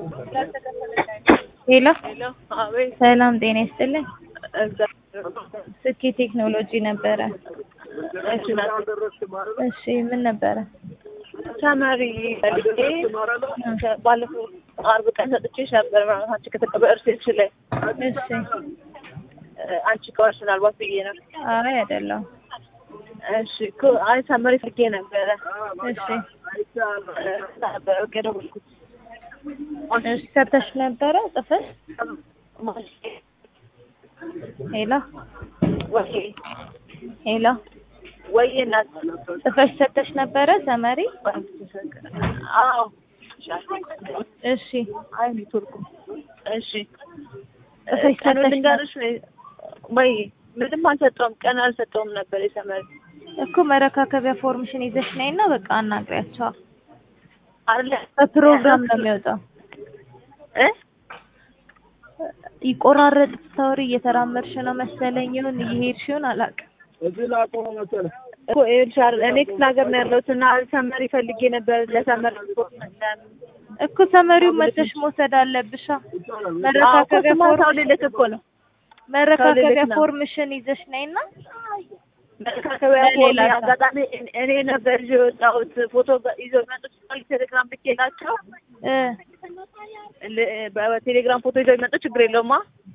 ሄሎ ሄሎ አቤት። ሰላም ጤና ይስጥልኝ። እግዚአብሔር ስኬ ቴክኖሎጂ ነበረ። እሺ ናት። እሺ ምን ነበረ? ተማሪ ፈልጌ ባለፈው አርብ ቀን ሰጥቼሽ ነበር ማለት አንቺ ከተቀበል ሪሴፕሽን ላይ እሺ አንቺ ከዋሽ ምናልባት ብዬ ነው። አይ አይደለም። እሺ እኮ አይ ተማሪ ፈልጌ ነበረ እሺ ነበረ ኦኬ ደወልኩት። እሺ ሰርተሽ ነበረ ጽፈሽ? ሄሎ ወይ ሄሎ ወይ እናት ጽፈሽ ሰጥተሽ ነበረ ተማሪ? አዎ እሺ አይ ኔትወርኩ እሺ ጽፈሽ ቀኑን ሰጥተሽ ልንገርሽ ወይ ምንም አልሰጠውም ቀን አልሰጠውም ነበር የሰመሪ እኮ መረካከቢያ ፎርምሽን ይዘሽ ነይና በቃ አናግሪያቸው። አለ በፕሮግራም ነው የሚወጣው። እ ይቆራረጥ ስታወሪ እየተራመድሽ ነው መሰለኝ ይሁን እየሄድሽ ይሁን አላውቅም። እኮ ይኸውልሽ አይደል እኔ ክፍለ ሀገር ነው ያለሁት እና ሰመሪ ፈልጌ ነበር ለሰመር እኮ ሰመሪው መተሽ መውሰድ አለብሻ። መረካከቢያ ማታው ፎርም ልልክ እኮ ነው መረካከቢያ ልልክ ነው። ፎርምሽን ይዘሽ ነይና መካከቢያ ለሌላ ሰው። አጋጣሚ እኔ ነበር ይዤ የወጣሁት ፎቶ ይዘው መጡት ቴሌግራም ልኬላቸው እ ል- በቴሌግራም ፎቶ ይዘው ይመጡ ችግር የለውማ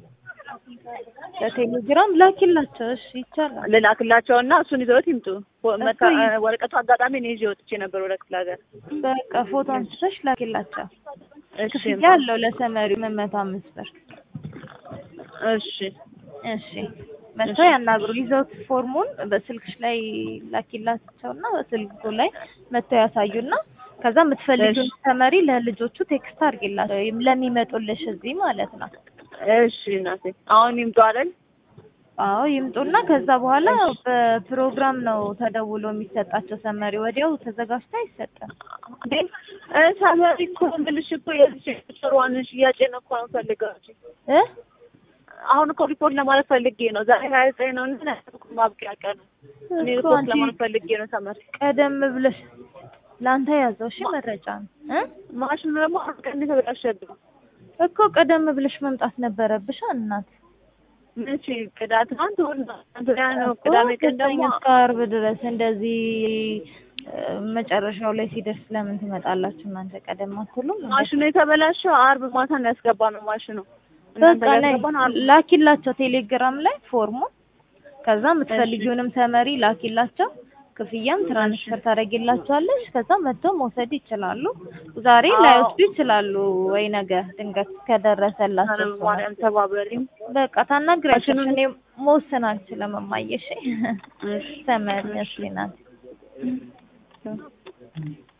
በቴሌግራም ላኪላቸው። እሺ ይቻላል። ልላክላቸው እና እሱን ይዘውት ይምጡ ፎ- መካ- እኮ ይ- ወረቀቱ አጋጣሚ እኔ ይዤ ወጥቼ ነበር ወደ ክፍለ ሀገር በቃ ፎቶ አንስተሽ ላኪላቸው። እሺ ክፍያ አለው ለሰመሪው ምን መቶ አምስት ብር። እሺ እሺ መጥተው ያናግሩ። ይዘውት ፎርሙን በስልክሽ ላይ ላኪላቸውና በስልኩ ላይ መጥተው ያሳዩና ከዛ የምትፈልጊውን እሺ። ተመሪ ለልጆቹ ቴክስት አድርጊላቸው ለሚመጡልሽ እዚህ ማለት ነው። እሺ እናቴ አሁን ይምጡ አይደል አዎ ይምጡና ከዛ በኋላ በፕሮግራም ነው ተደውሎ የሚሰጣቸው ሰመሪ ወዲያው ተዘጋጅቶ አይሰጥም። እንዴ እ ሰመሪ እኮ የምልሽ እኮ የዚህ ጥሩዋን ሽያጭ ነው እኮ ነው ፈልገው እ አሁን እኮ ሪፖርት ለማለት ፈልጌ ነው ዛሬ ሀያ ዘጠኝ ነው እና ማብቂያ ቀን እኔ እኮ ሪፖርት አንቺ ለማለት ፈልጌ ነው ሰመሪ ቀደም ብለሽ ለአንተ ያዘው እሺ መረጃ ነው እ ማሽኑ ደግሞ አሁን ቀን የተበላሸብኝ እኮ ቀደም ብለሽ መምጣት ነበረብሽ እናት። መቼ ቅዳት ትናንት እሑድ ነው ትናንት ወዲያ ነው ቅዳሜ ቀን ከሰኞ ደግሞ እስከ ዓርብ ድረስ እንደዚህ እ መጨረሻው ላይ ሲደርስ ለምን ትመጣላችሁ እናንተ ቀደም አትሉም? እንዴ? ማሽኑ የተበላሸው አርብ ማታ ነው ያስገባ ነው ማሽኑ እናንተ በቃ ጋር ላይ ያስገባ ነው አርብ ላኪላቸው ቴሌግራም ላይ ፎርሙን። ከዛ የምትፈልጊውንም ተመሪ ላኪላቸው። ክፍያም ትራንስፈር ታደርጊላቸዋለሽ። ከዛ መጥተው መውሰድ ይችላሉ። ዛሬ አዎ። ላይወስዱ ይችላሉ ወይ ነገ ድንገት ኧረ ከደረሰላቸው ሰው ነው። ማርያም ተባበሪኝ በቃ ታናግሪያቸው። ማሽኑን- እኔ መወሰን አልችልም እማዬ። እሺ እሺ ተመለሽ ናት